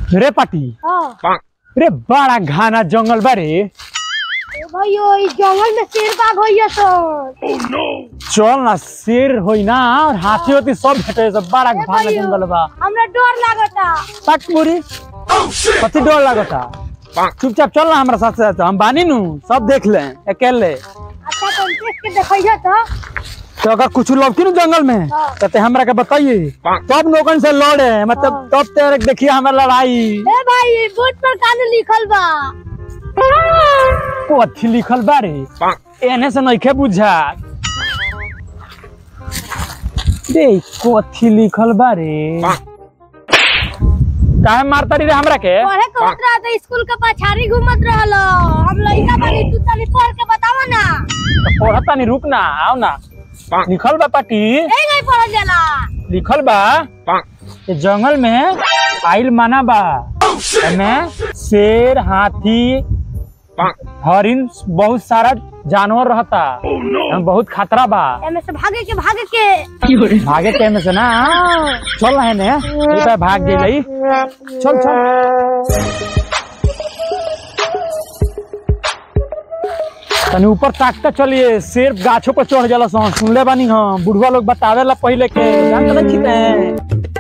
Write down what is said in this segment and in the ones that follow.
रे पाटी हाँ रे बड़ा घाना जंगल बा रे ए भाइयो ई जंगल में शेर बाघ होइए तो चल ना शेर होई ना और हाथी होती सब भेटे सब बड़ा ए घाना भाइयो, जंगल बा हमरा डर लागता तक पूरी कथी डर लागता चुपचाप चल ना हमारा साथ साथ हम बानी नु सब देख ले अकेले अच्छा तो देख के देखइए तो तो अगर कुछ लौकी नु जंगल में हाँ। तो ते हमरा के बताइए तब लोगन से लड़े मतलब तब तेरे देखिए हमारा लड़ाई ए भाई बोर्ड पर कान लिखल बा कथी लिखल बारे एने से नइखे बुझा रे कथी लिखल बारे काहे मारता रे हमरा के पढ़े के होत रहा तो स्कूल के पछाड़ी घूमत रहल हम लइका बानी तू तनी पढ़ के बतावा ना पढ़ता नहीं रुक ना आओ ना लिखल बा पाटी ए नहीं पढ़ल जाला लिखल बा ये जंगल में आइल माना बा एमे शेर हाथी हरिन बहुत सारा जानवर रहता एमे बहुत खतरा बा एमे से भागे के भागे के भागे टाइम से ना चल रहे ने ये पे भाग गई चल चल तनी ऊपर ताकता चलिए शेर गाछों पर चढ़ जाला सन सुनले बानी हम बुढ़वा लोग बतावेला पहले के जान तो नहीं हैं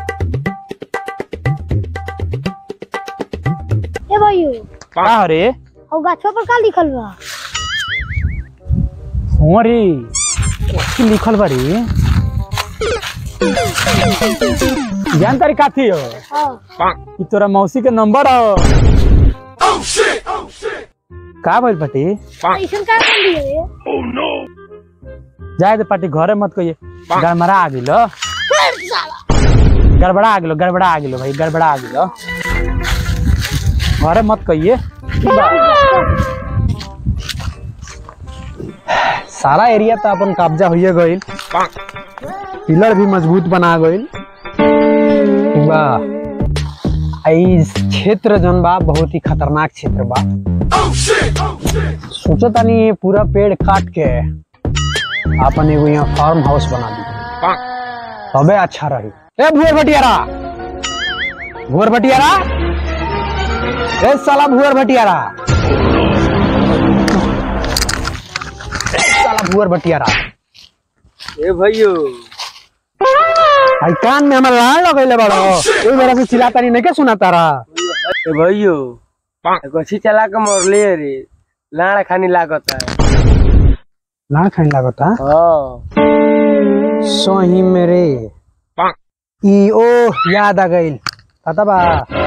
ए भाइयो का रे और गाछो पर का लिखल बा हो रे की लिखल बा रे जान तारी काथी हो हां ई तोरा मौसी के नंबर हो का भइल पाटी ऐसन का कर लिए रे जाए दे पाटी घरे मत कहिए गड़बड़ा आ गेलो गड़बड़ा आ गेलो गड़बड़ा आ गेलो भाई गड़बड़ा आ गेलो घरे मत कहिए सारा एरिया तो अपन कब्जा होइए गइल पिलर भी मजबूत बना गइल वाह ई क्षेत्र जौन बा बहुत ही खतरनाक क्षेत्र बा सोचो तानी पूरा पेड़ काट के अपन एगो यहाँ फार्म हाउस बना दी तबे अच्छा रही ए भुअर भटियारा भुअर भटियारा ए साला भुअर भटियारा ए साला भुअर भटियारा ए भैयो आई कान में हमारा लाड़ लगैले बड़ो ए मेरा से चिल्लाता नहीं के सुना तारा ए भैयो गछी चला के मरले रे लाड़ा खानी लागत है लाड़ खाने लगता हाँ सोही मेरे ई ओ याद आ गइल पता बा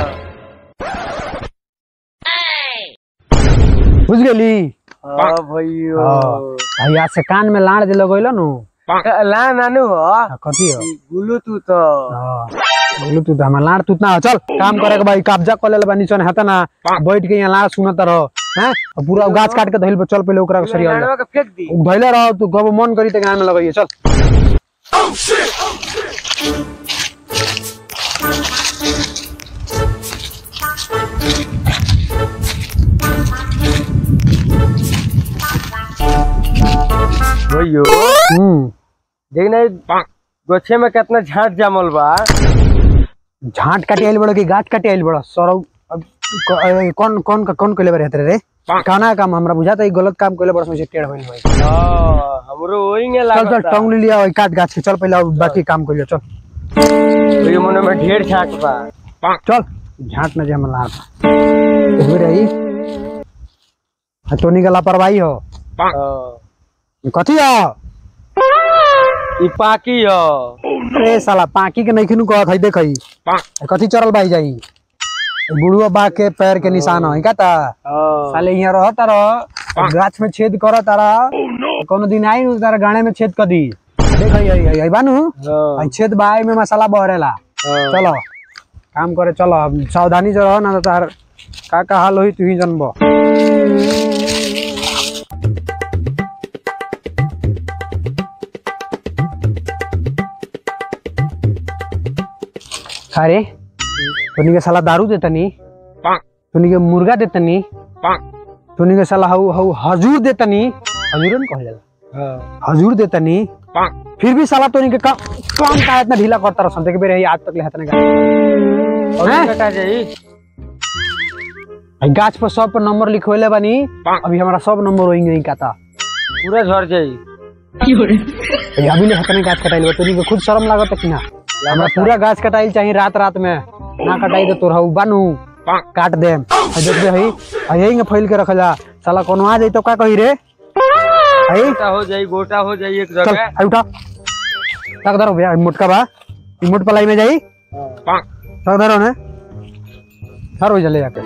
बुझ गेली हाँ भैयो हाँ आज से कान में लाड़ दे लगैल नु ला नानू हो आ, कथी हो गुलू तू तो हाँ, बोलू तू तो हमार लाड़ तू ना चल काम करे के भाई कब्जा कर ले बानी चन हता ना बैठ के यहाँ लाड़ सुनत रहो हैं और पूरा गाछ काट के धइल पर चल पहले ओकरा के सरिया लाड़वा के फेंक दी धइले रहो तू गब मन करी ते गान में लगाइए चल भैयो हम्म देख ना गोछे में कितना झाट जामल बा झाट काटे आइल बड़ो कि गाछ काटे आइल बड़ो सरौ अब क- अ, कौन कौन कौन कइले बारे रे काना काम हमरा बुझाता ई गलत काम कइले बड़ो सोचे टेढ़ होइल भाई हाँ हमरो वही चल चल लागत टंग ले लिया ओई काट गाछ के चल पहले अब बाकी काम कर लिया चल भैयो मन में ढेर झाट बा चल झाट न जम लार हो रही आ तोनी का लापरवाही हो हाँ। कथी हो ई पाकी हो अरे साला पाकी के नइखिनु कहत है देखई कथी चरल बाई जाई बुढ़वा बा के पैर के निशान है का ता हाँ। साले यहाँ रहता रह गाछ में छेद करत तारा कोनो दिन आई नु तारा गाने में छेद कर दी देख आई आई आई बानू हाँ। आई छेद बाई में मसाला बहरेला हाँ। चलो काम करे चलो अब सावधानी से रहो ना तो तार का का हाल होई तू ही जनबो अरे तोनी के साला दारू देतनी तोनी के मुर्गा देतनी तोनी के साला हऊ हऊ हजूर देतनी हजूर न कहल जाला हाँ। हजूर देतनी फिर भी साला तोनी के काम काम का इतना ढीला करता रह संते के बेरे आज तक ले हतने का और हैं? कटा जाई भाई गाछ पर सब पर नंबर लिखवले बानी अभी हमारा सब नंबर वही नहीं काता पूरा झड़ जाई भाई अभी ले हतने गाछ कटाइल बा तोनी के खुद शर्म लागत कि ना हमरा पूरा गाछ कटाइल चाहिए रात रात में ना कटाई तो तोरा बानू काट दे देख दे हई आ यही में फैल के रखल जा साला कोनो आ जाई तो का कही रे हई गोटा हो जाई गोटा हो जाई एक चल जगह आई उठा तक धरो भैया मोटका बा ई मोट पलाई में जाई तक धरो ने धरो जले जाके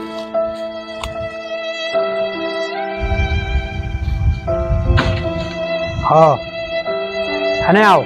हाँ हने आओ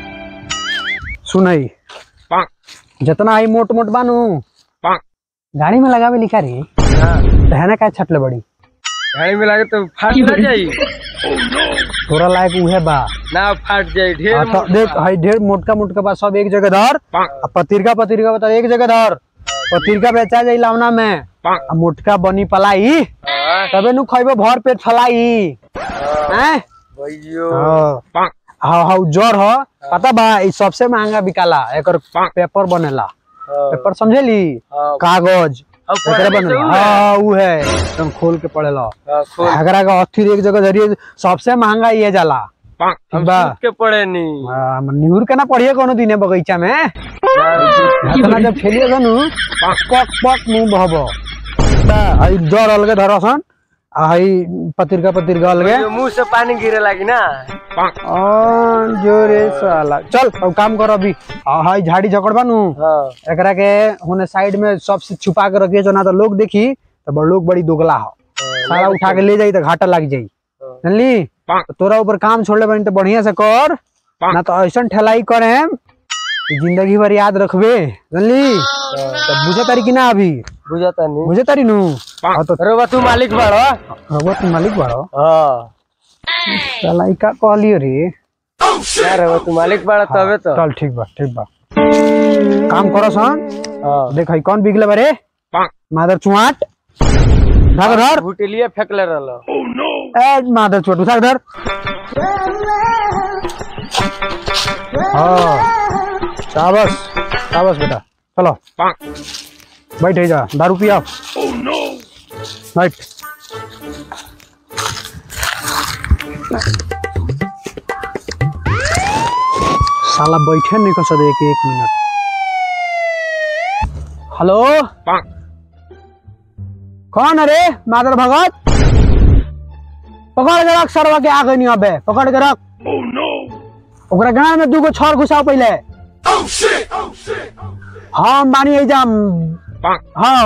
सुनई जितना आई मोट मोट बानू गाड़ी में लगावे लिखा रे हाँ, तो है ना काय छटले बड़ी गाड़ी में लागे तो फाट ना जाई तोरा लायक उहे बा ना फाट जाई ढेर हाँ, तो मोटा देख बा। हई ढेर मोटका मोटका बा सब एक जगह धर पाक, आ पतिरका पतिरका बता एक जगह धर पतिरका बेचा जाई लावना में पाक। आ मोटका बनी पलाई हाँ, तबे नु खइबो भर पेट फलाई हैं भइयो हाँ हाँ हाँ जर ह पता बा ई सबसे महंगा बिकाला एकर पेपर बनेला हाँ, पेपर समझेली हाँ, कागज अब एकरे पढ़े बनेला तो उहे। हाँ उ है एकदम खोल के पड़ेला हाँ, खोल अगर का अथी एक जगह धरिए सबसे महंगा ये जाला हम बा। सूत के पड़े नहीं आ, निहुर के ना पढ़िए कोनो दिने बगीचा में इतना जब खेलिए गनु पक पक मुंह बहब आई जर अलगे धरसन आ हई पतिरका पतिरका अलगे भइयो, मुंह से पानी गिरे लागी ना आ, जोरे साला चल अब काम कर अभी आ, हई झाड़ी झकड़ बानू हाँ एकरा के होने साइड में सबसे छुपा के रखिए जो ना तो लोग देखी तो बड़ लोग बड़ी दोगला हो सारा उठा के ले जाई तो घाटा लग जाई जानली तो तोरा ऊपर काम छोड़ले बनी तो बढ़िया से कर ना तो ऐसा ठेलाई करे कि जिंदगी भर याद रखबे जानली तो बुझे तारी कि ना अभी बुझाता नहीं बुझे तारी नु हाँ तो अरे बा तू मालिक बाड़ो रघुआ तू मालिक बाड़ो हाँ साला ई का कहलियो रे यार बा तू मालिक बाड़ा तबे तो चल ठीक बा ठीक बा काम करो सन हाँ देख हई कौन बिगले बारे मादर चुआट धर धर भुटेलिए फेंकले रहलो ए मादर चुआट उठा के धर हाँ शाबाश शाबाश बेटा चलो बैठ जा दारू पिया बैठ साला बैठे नहीं कर सकते एक एक मिनट हेलो कौन अरे मादर भगत पकड़ के रख सरवा के आ गई अबे पकड़ के रख ओकरा गांव में दूगो छर घुसाओ पहले हाँ हम बानी एजाम हाँ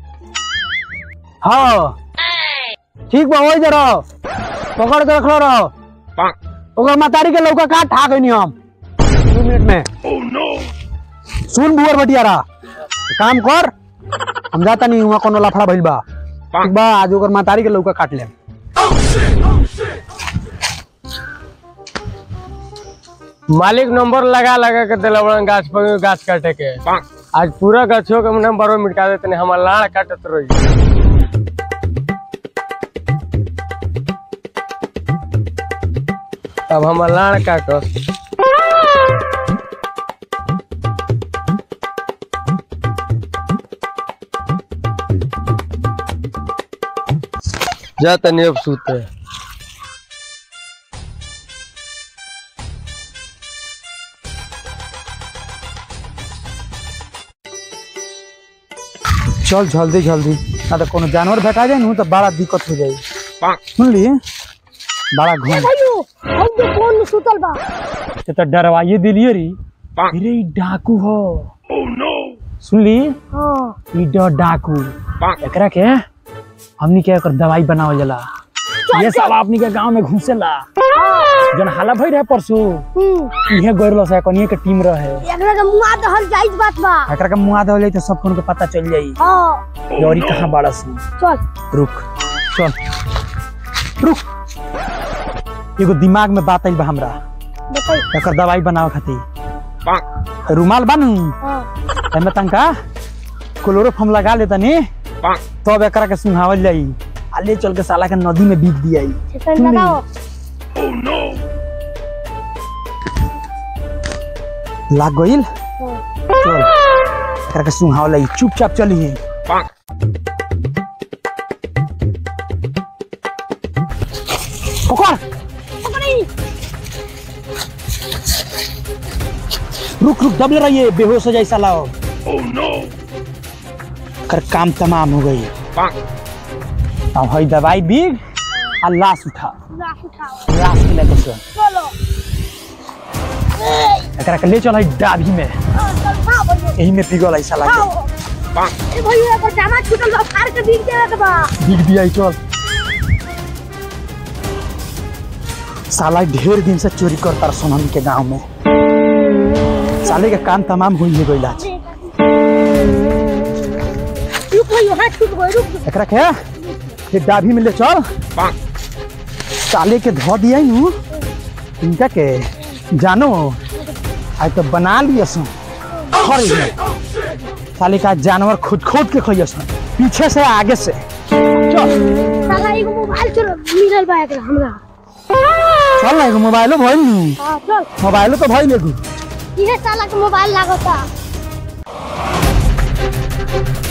हाँ ठीक बा हो जरा पकड़ के रखलो रहो ओकर मतारी के लौका काट ठा गई हम दू मिनट में सुन बुअर बटियारा काम कर हम जाता नहीं हुआ कोनो लफड़ा भइल बा ठीक बा आज ओकर मतारी के लौका काट ले मालिक नंबर लगा लगा के दिला बड़ा गाछ पर गाछ काटे के आज पूरा गाछों के नंबर मिटा देते ने हमार लाड़ काटत रही अब हमार लाड़ काटत जा तनी अब सूते चल जल्दी जल्दी ना तो कोनो जानवर भेटा जाए नु तो बड़ा दिक्कत हो जाई सुनली बड़ा घूम भैयो हम तो कौन सुतल बा ते तो डरवाइए दिलिए री अरे ई डाकू हो सुनली हाँ ई डर डाकू एकरा के हमनी के एकर दवाई बनावल जाला ये साला अपनी के गांव में घुसेला जन हाला भई रहे परसों हम्म इहे गइरलो से कनिए के टीम रहे एकरा के मुआ दहल जाइज बात बा एकरा के मुआ देवल जाई तो सब कोन के पता चल जाई हाँ यौरी कहां बाड़ा सी चल रुक चल रुक एगो दिमाग में बात आइल बा हमरा बताई एकर दवाई बनावे खातिर रुमाल बानू हाँ एमे तनका क्लोरोफॉर्म लगा ले तनी तब एकरा के सुहावल जाई आ ले चल के साला के नदी में बीत दियाई सेकंड लगाओ लाग गइल हाँ। चल एकरा के सुहावल जाई चुपचाप चली पकड़ पकड़ी रुक रुक दबले रहिए बेहोश हो जाए साला कर काम तमाम हो गई अब हई दवाई बीग आ लाश उठा लाश उठाओ लाश के लेके चल चलो एकरा के ले चल हई डाभी में हाँ, चल खाओ भैया यही में पिघल है साला के खाओ ए भैया एकर जामा छूटल बा फाड़ के बिक देवे के बा बिग दिया चल साला ढेर दिन से चोरी करता सोनम के गांव में साले के काम तमाम हो ही गइल आज रुक भैया हाथ छूट गए रुक एकरा के ये डाभी में ले चल साले के धो दिया नु इनका के जानो आज तो बना लिया सुन खरी में साले का जानवर खुद खुद के खइया सुन पीछे से आगे से चल साला एगो मोबाइल चलो मिलल बा एकरा हमरा चल ना एगो मोबाइलो भइल नु हां चल मोबाइलो तो भइल एगो इहे साला के मोबाइल लागता